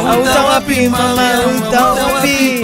Auta wapi mama, auta wapi?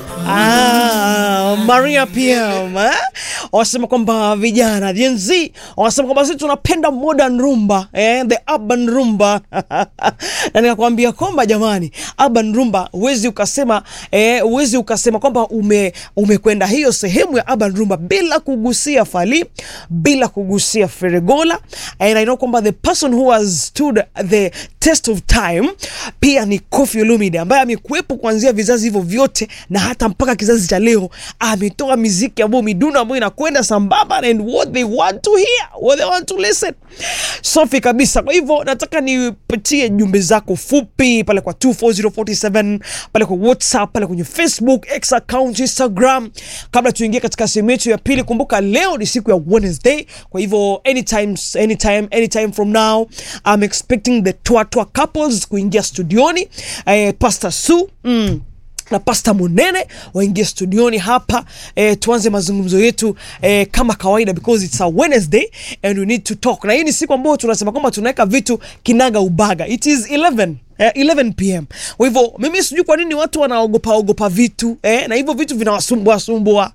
Ah, Maria PM eh? Wanasema kwamba vijana Gen Z wanasema kwamba sisi tunapenda modern rumba eh? the urban rumba na nikakwambia kwamba jamani, urban rumba huwezi ukasema eh, huwezi ukasema kwamba ume umekwenda hiyo sehemu ya urban rumba bila kugusia Fally, bila kugusia Feregola and I know kwamba the person who has stood the test of time pia ni Koffi Olomide ambaye amekuwepo kuanzia vizazi hivyo vyote na hata mpaka kizazi cha leo ametoa miziki ambayo midundo ambayo inakwenda sambamba and what they want to hear what they want to listen safi kabisa kwa hivyo nataka nipatie jumbe zako fupi pale kwa 24047 pale kwa whatsapp pale kwenye facebook x account instagram kabla tuingie katika sehemu yetu ya pili kumbuka leo ni siku ya wednesday kwa hivyo anytime anytime anytime from now i'm expecting the twatwa couples kuingia studioni eh, pastor su mm na pasta munene waingie studioni hapa eh, tuanze mazungumzo yetu eh, kama kawaida because it's a wednesday and we need to talk na hii ni siku ambayo tunasema kwamba tunaweka vitu kinaga ubaga it is 11 Eh, 11 pm kwa hivyo mimi sijui kwa nini watu wanaogopa ogopa vitu eh, na hivyo vitu vinawasumbua sumbua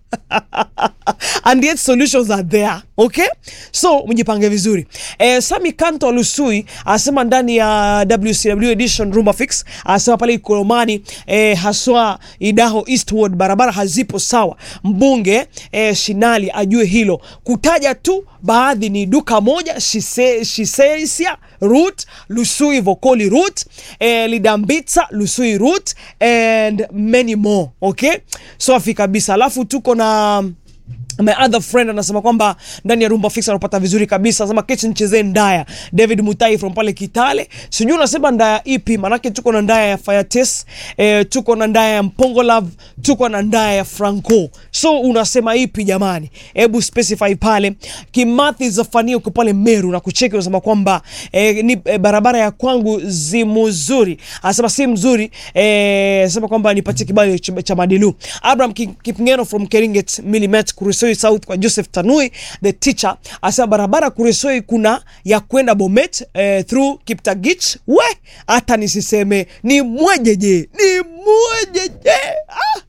and yet solutions are there okay so mjipange vizuri eh, sami kanto lusui anasema ndani ya wcw edition rumba fix anasema pale ikolomani eh, haswa idaho eastward barabara hazipo sawa mbunge eh, shinali ajue hilo kutaja tu baadhi ni duka moja Shise- shiseisia root lusui vokoli root eh, lidambitsa lusui root and many more okay safi kabisa alafu tuko na my other friend anasema kwamba ndani ya rumba fix anapata vizuri kabisa anasema kechi nichezee ndaya david mutai from pale kitale sijui unasema ndaya ipi manake tuko na ndaya ya firetes eh, tuko na ndaya ya mpongo love tuko na ndaya ya franco so unasema ipi jamani hebu specify pale kimathi zafania uko pale meru na kucheki unasema kwamba eh, ni eh, barabara ya kwangu zimuzuri anasema si mzuri eh, anasema kwamba nipatie kibali cha, cha madilu abraham Ki- kipngeno from keringet milimet kuresoi south kwa joseph tanui the teacher asema barabara kuresoi kuna ya kwenda bomet eh, through kiptagich we hata nisiseme ni mwejeje ni mwejeje ah!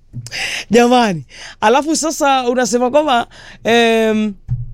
jamani alafu sasa unasema kwamba em,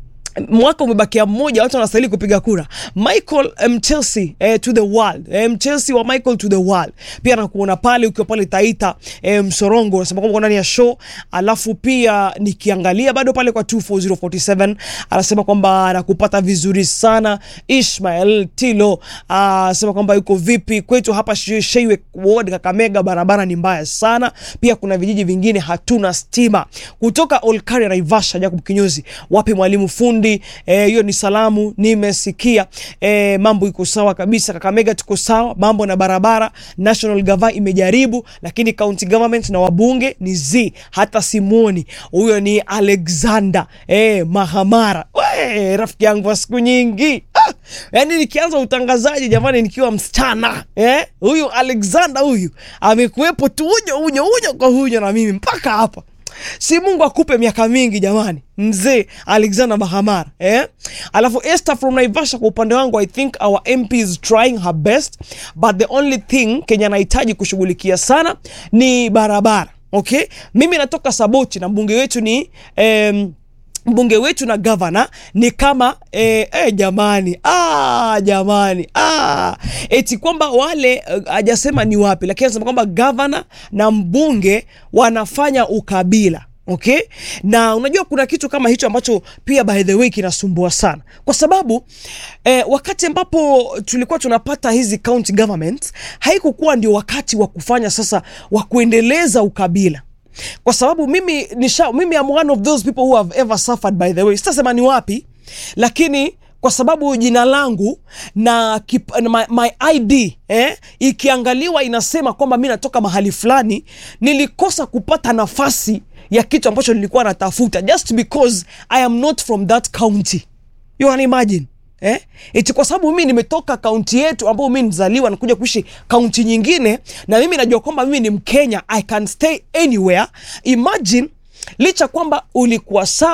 mwaka umebakia mmoja watu wanastahili kupiga kura michael um, chelsea eh, to the world um, chelsea wa michael to the world pia nakuona pale ukiwa pale taita eh, msorongo unasema kwamba uko ndani ya show alafu pia nikiangalia bado pale kwa 24047 anasema kwamba anakupata vizuri sana ishmael tilo anasema kwamba yuko vipi kwetu hapa She- sheiwe ward kakamega barabara ni mbaya sana pia kuna vijiji vingine hatuna stima kutoka olkaria naivasha jacob kinyozi wapi mwalimu fundi eh, hiyo ni salamu nimesikia eh, mambo iko sawa kabisa kakamega tuko sawa mambo na barabara national gava imejaribu lakini county government na wabunge ni z hata simoni huyo ni alexander eh, mahamara We, rafiki yangu wa siku nyingi ah, yani nikianza utangazaji jamani nikiwa msichana eh, huyu alexander huyu amekuwepo tu unyo unyo unyo kwa unyo na mimi mpaka hapa si mungu akupe miaka mingi jamani mzee alexander mahamara eh? alafu esther from naivasha kwa upande wangu i think our mp is trying her best but the only thing kenya anahitaji kushughulikia sana ni barabara okay mimi natoka saboti na mbunge wetu ni em, mbunge wetu na gavana ni kama eh, eh, jamani ah, jamani ah. eti kwamba wale hajasema uh, ni wapi lakini anasema kwamba gavana na mbunge wanafanya ukabila okay na unajua kuna kitu kama hicho ambacho pia by the way kinasumbua sana kwa sababu eh, wakati ambapo tulikuwa tunapata hizi county government haikukuwa ndio wakati wa kufanya sasa wa kuendeleza ukabila kwa sababu mimi nisha, mimi am one of those people who have ever suffered by the way sitasema ni wapi lakini kwa sababu jina langu na kip, na my, my id eh, ikiangaliwa inasema kwamba mi natoka mahali fulani nilikosa kupata nafasi ya kitu ambacho nilikuwa natafuta just because i am not from that county you can imagine Eh? eti kwa sababu mimi nimetoka kaunti yetu ambayo mimi nizaliwa na kuja kuishi kaunti nyingine na mimi najua kwamba mimi ni mkenya i can stay anywhere imagine licha kwamba ulikuwa sawa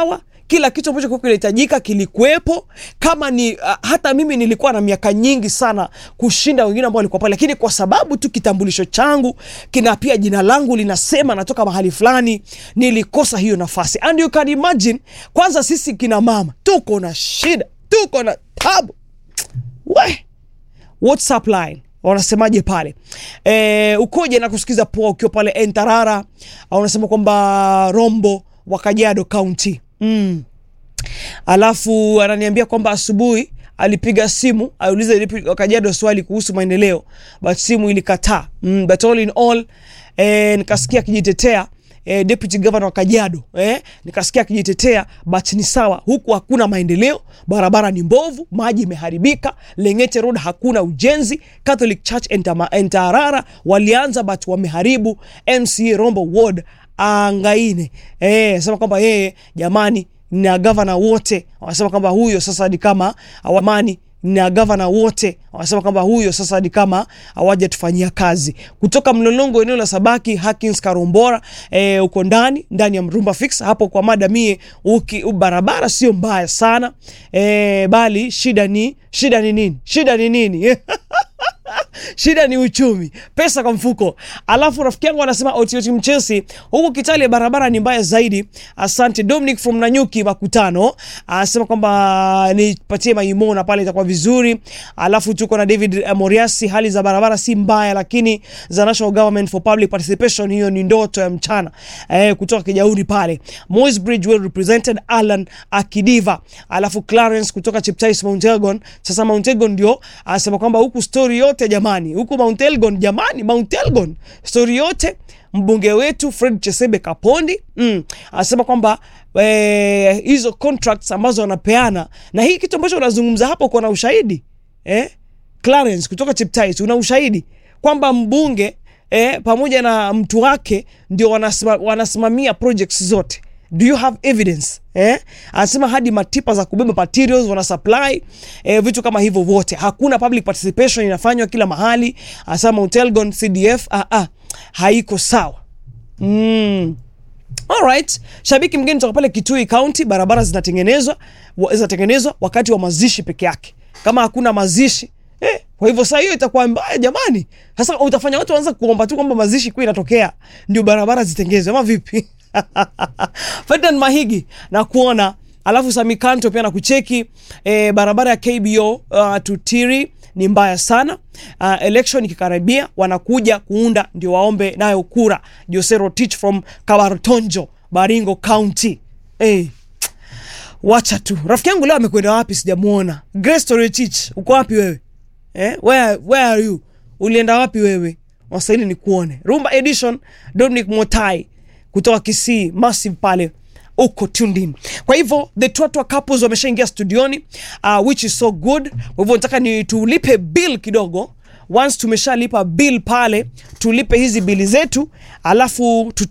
kila kitu ambacho kilikuwa kinahitajika kilikuwepo. Kama ni uh, hata mimi nilikuwa na miaka nyingi sana kushinda wengine ambao walikuwa pale, lakini kwa sababu tu kitambulisho changu kina pia jina langu linasema natoka mahali fulani, nilikosa hiyo nafasi. And you can imagine, kwanza sisi kina mama tuko na shida, tuko na tabu we WhatsApp line wanasemaje pale e, ukoje na kusikiza poa ukiwa pale Entarara au unasema kwamba Rombo wa Kajiado County mm. Alafu ananiambia kwamba asubuhi alipiga simu aulize lipi Kajiado swali kuhusu maendeleo but simu ilikataa mm, but all in all eh, nikasikia akijitetea eh, deputy governor wa Kajiado eh, nikasikia akijitetea but ni sawa, huku hakuna maendeleo, barabara ni mbovu, maji imeharibika, Lengete Road hakuna ujenzi, Catholic Church Entama- Entarara walianza but wameharibu, MCA Rombo Ward angaine eh, sema kwamba yeye jamani na gavana wote wanasema kwamba huyo sasa ni kama awamani na gavana wote wanasema kwamba huyo sasa ni kama hawajatufanyia kazi. Kutoka Mlolongo, eneo la Sabaki, Hakins Karombora, e, uko ndani ndani ya Mrumba Fix hapo kwa mada mie, uki barabara sio mbaya sana e, bali shida ni shida ni nini? Shida ni nini? shida ni uchumi, pesa kwa mfuko. Alafu rafiki yangu anasema otioti mchesi huku Kitale barabara ni mbaya zaidi. Asante Dominic from Nanyuki Makutano anasema kwamba nipatie maimona pale itakuwa vizuri. Alafu tuko na David eh, Moriasi, hali za barabara si mbaya, lakini za National Government for Public Participation, hiyo ni ndoto ya mchana eh, kutoka Kijauri pale. Moi's Bridge well represented, Alan Akidiva. Alafu Clarence kutoka Cheptais Mount Elgon. Sasa Mount Elgon ndio anasema kwamba huku story yote jamani, huku Mount Elgon jamani, Mount Elgon story yote mbunge wetu Fred Chesebe Kapondi mm, anasema kwamba eh, hizo contracts ambazo wanapeana na hii kitu ambacho unazungumza hapo, uko na ushahidi eh? Clarence kutoka Cheptais, una ushahidi kwamba mbunge eh, pamoja na mtu wake ndio wanasima, wanasimamia projects zote do you have evidence eh? Anasema hadi matipa za kubeba materials wana supply eh, vitu kama hivyo vote, hakuna public participation inafanywa kila mahali. Anasema Mount Elgon CDF ah, ah, haiko sawa mm. Alright, shabiki mgeni toka pale Kitui County, barabara zinatengenezwa wa- zinatengenezwa wakati wa mazishi peke yake, kama hakuna mazishi eh, kwa hivyo saa hiyo itakuwa mbaya jamani. Sasa utafanya watu waanza kuomba tu kwamba mazishi kuwa inatokea ndio barabara zitengezwe ama vipi? Ferdinand Mahigi na kuona alafu Samikanto pia na kucheki eh, barabara ya KBO uh, Tutiri ni mbaya sana. Uh, election ikikaribia wanakuja kuunda ndio waombe nayo kura. Jose Rotich from Kabartonjo, Baringo County. Eh, wacha tu. Rafiki yangu leo amekwenda wapi sijamuona. Grace Rotich, uko wapi wewe? Eh, where, where are you? Ulienda wapi wewe? Wasaili ni kuone. Rumba Edition, Dominic Motai kutoka Kisii, Massive pale uko tuned in. Kwa hivyo the Twatwa couples wameshaingia studioni uh, which is so good. Kwa hivyo nataka ni tulipe bill kidogo. Once tumeshalipa bill pale, tulipe hizi bili zetu, alafu tuta